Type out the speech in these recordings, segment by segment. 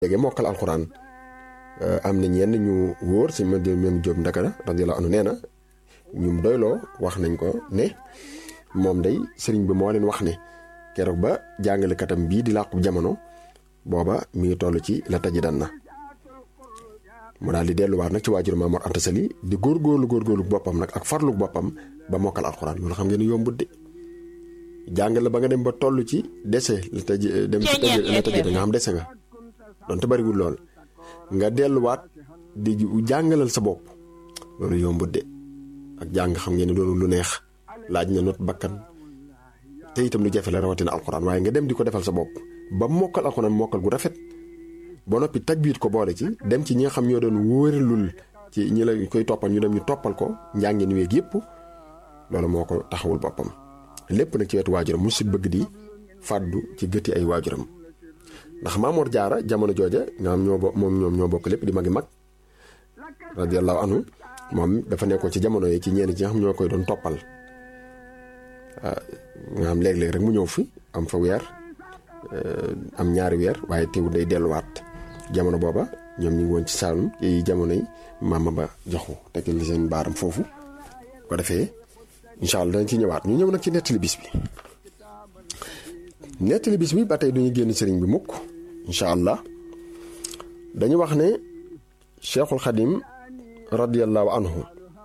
léegi mokkal alxuraan am nañ yenn ñu wóor si ma même Jóob Ndakara radiyallahu anhu nee na ñum doyloo wax nañ ko ne moom day sëriñ bi moo leen wax ne keroog ba jàngalekatam bii di làqu jamono booba mi ngi toll ci la taji dan na mu daal di delluwaat nag ci waajur Maam Mor Anta Sali di góorgóorlu góorgóorlu boppam nag ak farlu boppam ba mokkal alxuraan loolu xam ngeen ne yombut de jàngale ba nga dem ba toll ci dese la tëj dem ci tëj la tëj nga xam dese nga donte bariwul lool nga delluwaat di jàngalal sa bopp loolu yombut de ak jàng xam ngeen ne doonu lu neex laaj na not bakkan te itam lu jafe la rawatina alxuraan waaye nga dem di ko defal sa bopp ba mokkal alxuraan mokkal gu rafet ba noppi tajbiit ko boole ci dem ci ñi nga xam ñoo doon wóoralul ci ñi la koy toppal ñu dem ñu toppal ko njàngin weeg yëpp loolu moo ko taxawul boppam lépp nag ci wetu waajuram musul bëgg di fàddu ci gëti ay waajuram ndax Maamoor Jaara jamono jooja ñoom ñoo bo moom ñoom ñoo bokk lépp di magi mag radiyallahu anhu moom dafa nekkoon ci jamono yi ci ñenn ci nga xam ñoo koy doon toppal nga xam léeg-léeg rek mu ñëw fi am fa weer am ñaari weer waaye teewul day delluwaat jamono booba ñoom ñu ngi woon ci Saalum ci jamono yi maama ba joxu tegal li seen baaram foofu ko defee incha allah dañ ci ñëwaat ñu ñëw nag ci nettali bis bi nettali bis bi ba tey duñu génn sëriñ bi mukk incha allah dañu wax ne cheikhul xadim radiallahu anhu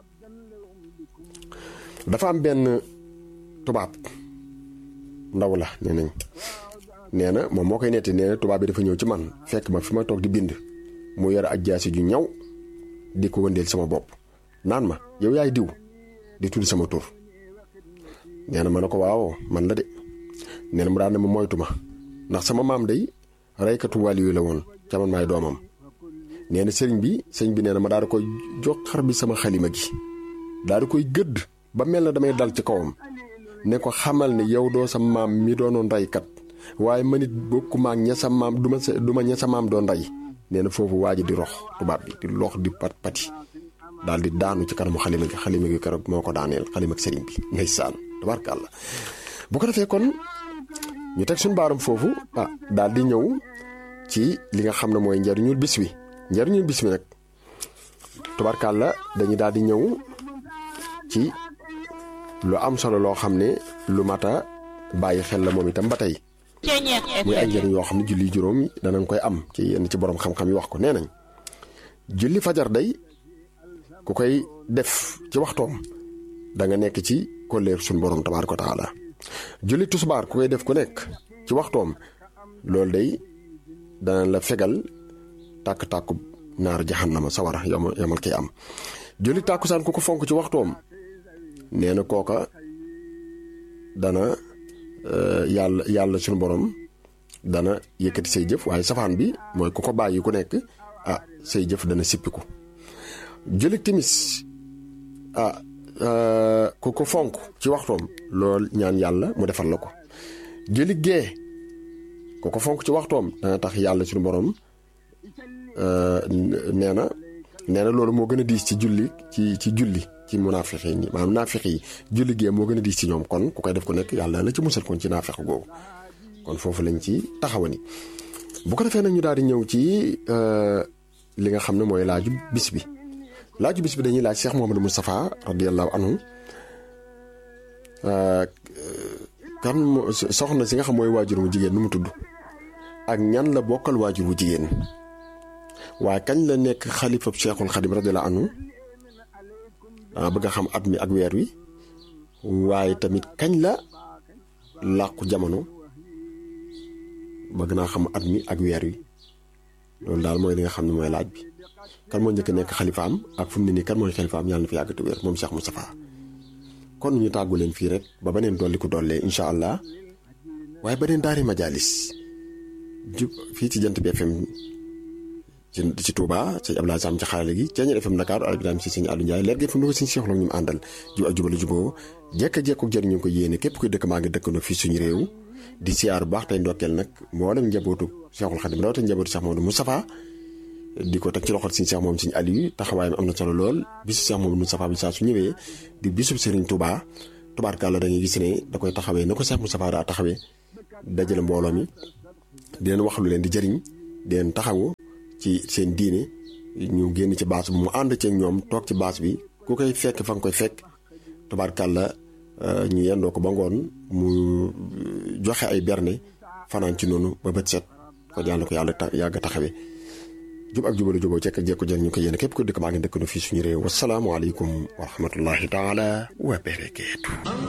dafa am benn tubaab ndaw la nee nañ nee na moom moo koy netti nee na tubaab bi dafa ñëw ci man fekk ma fi ma toog di bind mu yore ak jaasi ju ñaw di ko wëndeel sama bopp naan ma yow yaay diw di tudd sama tur nee na ma ne ko waaw man la de nee na mu daan ne ma moytu ma ndax sama maam day reykatu wàlliyu la woon ca man maay doomam nee na sëriñ bi sëriñ bi nee na ma daal di koy jox xar bi sama xalima gi daal di koy gëdd ba mel na damay dal ci kawam ne ko xamal ne yow doo sa maam mi doonoon reykat waaye man it bokkuma ak ña sa maam du ma sa du ma ña sa maam doon rey nee na foofu waa ji di rox tubaab bi di lox di pat pati daal di daanu ci kanamu xalima gi xalima gi keroog moo ko daaneel xalima ak sëriñ bi ngay saan tabarkàlla bu ko defee kon ñu teg suñu baaram foofu ah daal di ñëw ci li nga xam ne mooy njariñul bis wi njariñul bis wi nag tabarkàlla dañuy daal di ñëw ci lu am solo loo xam ne lu mata bàyyi xel la moom itam ba tey muy ay njëriñ yoo xam ne julli juróom yi danañ koy am ci yenn ci borom xam-xam yi wax ko nee nañ julli fajar day ku koy def ci waxtoom da nga nekk ci kolleer suñu borom tabaaraka wa taala julli tusbaar ku koy def ku nekk ci waxtoom loolu day dana la fegal tàkk-tàkku naar jahannama sawara yama yamal kiy am julli tàkkusaan ku ko fonk ci waxtoom nee na kooka dana yàlla yàlla suñu borom dana yëkkati say jëf waaye safaan bi mooy ku ko bàyyi ku nekk ah say jëf dana sippiku julli timis ah ku ko fonk ci waxtoom lool ñaan yàlla mu defal la ko julli gee ku ko fonk ci waxtoom dana tax yàlla suñu borom nee na nee na loolu moo gën a diis ci julli ci ci julli ci munaafiq yi maanaam naafiq yi julli gee moo gën a diis ci ñoom kon ku koy def ku nekk yàlla la ci musal kon ci naafiq googu kon foofu lañ ci taxawani bu ko defee nag ñu daal di ñëw ci li nga xam ne mooy laaju bis bi laaju bis bi dañuy laaj Cheikh Mouhamadou Moustapha radiyallahu anhu kan soxna si nga xam mooy waajur wu jigéen nu mu tudd ak ñan la bokkal waajur wu jigéen waaye kañ la nekk xalifab Cheikhul Xadim radiyallahu anhu dama bëgg a xam at mi ak weer wi waaye tamit kañ la làqu jamono bëgg naa xam at mi ak weer wi loolu daal mooy li nga xam ne mooy laaj bi kan moo njëkk nekk xalifaam ak fu mu ne nii kan mooy xalifaam yàlla na fi yàgg te wér moom Cheikh Moustapha kon ñu tàggu leen fii rek ba beneen dolli ko dollee incha allah waaye beneen daari majalis jub fii ci jant bi FM ci ci Touba sëñ Abdoulaye Sam ci xarale gi Ceeñeer FM Dakar Al Ibrahima si sëñ Aliou Ndiaye leer gi fi mu ko sëñ Cheikh Lo ñu àndal jub ak jubali juboo jekk jekk ak jëriñu ko yéene képp kuy dëkk maa ngi dëkkandoo fii suñu réew di siyaar bu baax tey ndokkeel nag mboolem njabootu Cheikhul Khadim rawatina njabootu Cheikh Mamadou Moustapha di ko teg ci loxol suñu Cheikh moom suñu Aliou taxawaayam am na solo lool bisu Cheikh Mamadou Moustapha bi saa su ñëwee di bisub Serigne Touba tubaarkàlla da ngay gis ne da koy taxawee na ko Cheikh Moustapha daa taxawee dajale mbooloo mi di leen wax lu leen di jëriñ den taxawu ci seen diine ñu génn ci baas bi mu ànd ceeg ñoom toog ci baas bi ku koy fekk fa nga koy fekk tubaarkàlla ñu yendoo ko ba ngoon mu joxe ay berne fanaan ci noonu ba bët set kon yàlla ko yàlla yàgg a taxawee jub ak jubale juboo cekk jekku jën ñu ko yéene képp ko dëkk maa ngi dëkk no fii suñu réew wasalaamualeykum wa rahmatullahi taala wa barakaatu